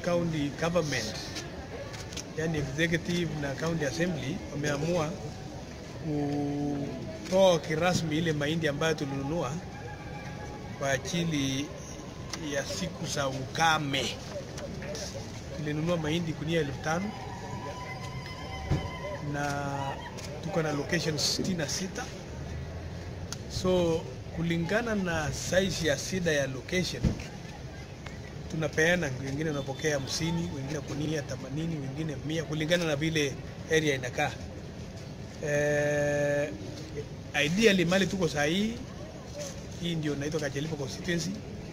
county government, yani executive na county assembly wameamua kutoa kirasmi ile mahindi ambayo tulinunua kwa ajili ya siku za ukame. Tulinunua mahindi kunia elfu tano na tuko na locations 66 so kulingana na size ya sida ya location tunapeana, wengine wanapokea hamsini, wengine kunia themanini, wengine mia, kulingana na vile area inakaa. Eh, ideally mali tuko saa hii hii ndio naitwa Kachelipa constituency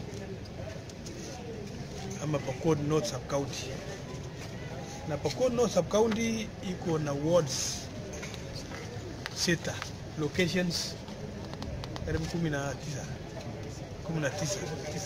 ama Pokot North sub county, na Pokot North sub county iko na wards sita locations karibu kumi na tisa kumi na tisa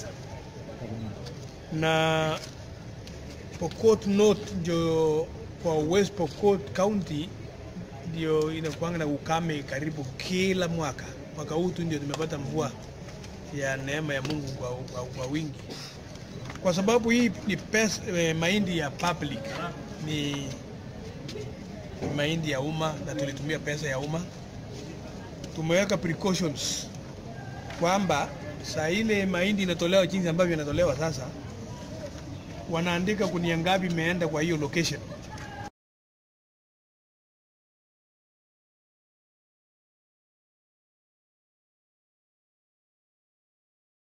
na Pokot North ndio kwa West Pokot County ndio inakuanga na ukame karibu kila mwaka. Mwaka huu tu ndio tumepata mvua ya neema ya Mungu kwa, kwa, kwa wingi, kwa sababu hii ni pesa, eh, mahindi ya public ni ni mahindi ya umma na tulitumia pesa ya umma. Tumeweka precautions kwamba saa ile mahindi inatolewa jinsi ambavyo inatolewa sasa, wanaandika kunia ngapi imeenda kwa hiyo location